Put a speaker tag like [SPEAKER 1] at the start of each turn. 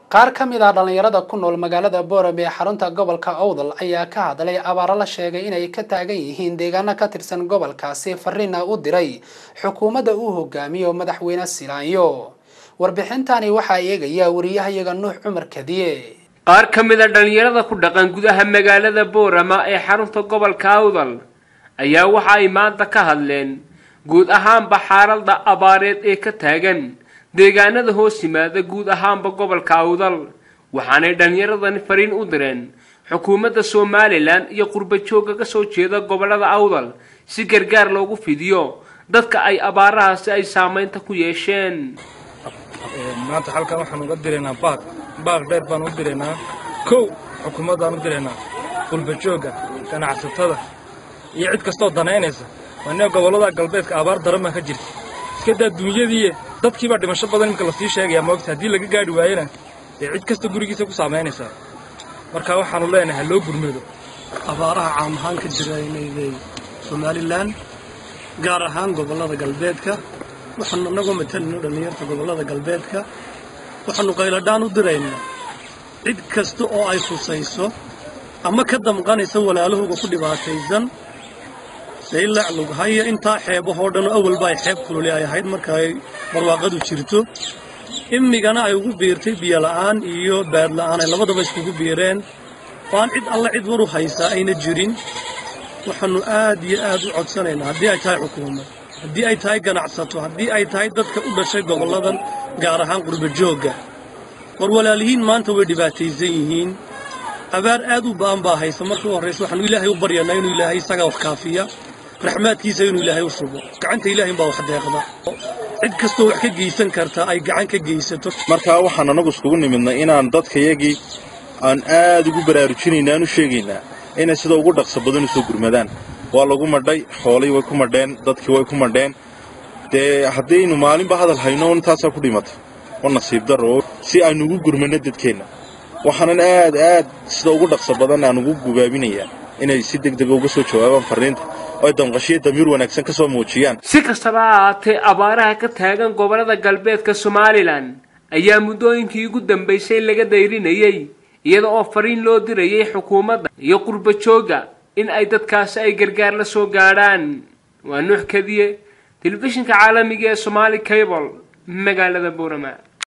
[SPEAKER 1] qaar ka mid ah dhallinyarada ku nool magaalada boorame ee xarunta gobolka owdal ayaa ka hadlay abaaro la sheegay inay ka taagan yihiin deegaano ka tirsan gobolkaasi fariina u diray xukuumadda uu hogaamiyo madaxweyne silaanyo warbixintani waxaa eegaya wariyahayaga nuux cumar kadiye
[SPEAKER 2] qaar ka mid a dhallinyarada ku dhaqan gudaha magaalada boorama ee xarunta gobolka awdal ayaa waxa ay maanta ka hadleen guud ahaanba xaaladda abaareed ee ka taagan deegaanada hoos yimaada guud ahaanba gobolka awdal waxaanay dhallinyaradani fariin u direen xukuumadda somalilan iyo qurbajooga ka soo jeeda gobolada awdal si gargaar loogu fidiyo dadka ay abaarahaasi ay saameynta ku yeesheen
[SPEAKER 3] maanta halkan waxaan uga diraynaa baaq baaq dheer baan u diraynaa kow xukuumaddaan u diraynaa qulbajooga ganacsatada iyo cid kastoo danaynaysa waanee gobollada galbeedka abaar daran baa ka jirta iska daa duunyadii dadkiibaa dhimasho badan iminka lasii sheegayaa moogta haddii laga gaadhi waayena dee cid kasta gurigiisa ku saamaynaysaa marka waxaanu leenahay ha loo gurmado
[SPEAKER 4] abaaraha caam ahaan ka jira inayday somalilan gaar ahaan gobollada galbeedka waxaanu annagoo matalino dhallinyarta gobollada galbeedka waxaannu qayladhaan u diraynaa cid kasta oo ay khusayso ama ka damqanaysa walaalahooga ku dhibaataysan saylac lughaya intaa xeebahoo dhan oo awalba ay xeeb kululi ay ahayd marka ay barwaaqadu jirto imigana ay ugu biirtay biyola'aan iyo baadla'aan ay labadaba iskugu biireen oo aan cid alle cid waru haysaa ayna jirin waxaannu aad iyo aad u codsanaynaa haddii ay tahay xukuumad haddii ay tahay ganacsato haddii ay tahay dadka u dhashay gobolladan gaar ahaan qurbajoogga war walaalihiin maanta way dhibaataysan yihiin abaar aad u ba'an baa haysa marka u horraysa waxaanu ilaahay u baryanaa inuu ilaahay isagaa wax kaafiya raxmaadkiisa inuu ilaahay u shubo gacanta ilaahay baa wax deeqda cid kastoo wax ka geysan karta ay gacan ka geysato
[SPEAKER 5] markaa waxaan annagu iskugu nimidnay inaan dadkayagii aan aad ugu baraarujinayna aan u sheegaynaa inay sida ugu dhaqso badan u soo gurmadaan waa lagu madhay xoolii way ku madheen dadkii way ku madheen dee haddaynu maalinba hadal hayno intaasaa ku dhimata oo nasiib darro si aynu ugu gurmanno dadkeenna waxaanan aad aad sida ugu dhaqso badan aan ugu gubaabinayaa inay si deg dega uga soo jawaabaan farriinta oo ay damqashiyo damiir wanaagsan ka soo muujiyaan
[SPEAKER 2] si kastaba ha ahaatee abaaraha ka taagan gobollada galbeedka somalilan ayaa muddooyinkii ugu dambaysay laga dayrinayay iyada oo fariin loo dirayay xukuumadda iyo qurbajooga in ay dadkaasi ay gargaar la soo gaadhaan waa nuux kadiye telefishinka caalamiga ee somaali cable magaalada boorama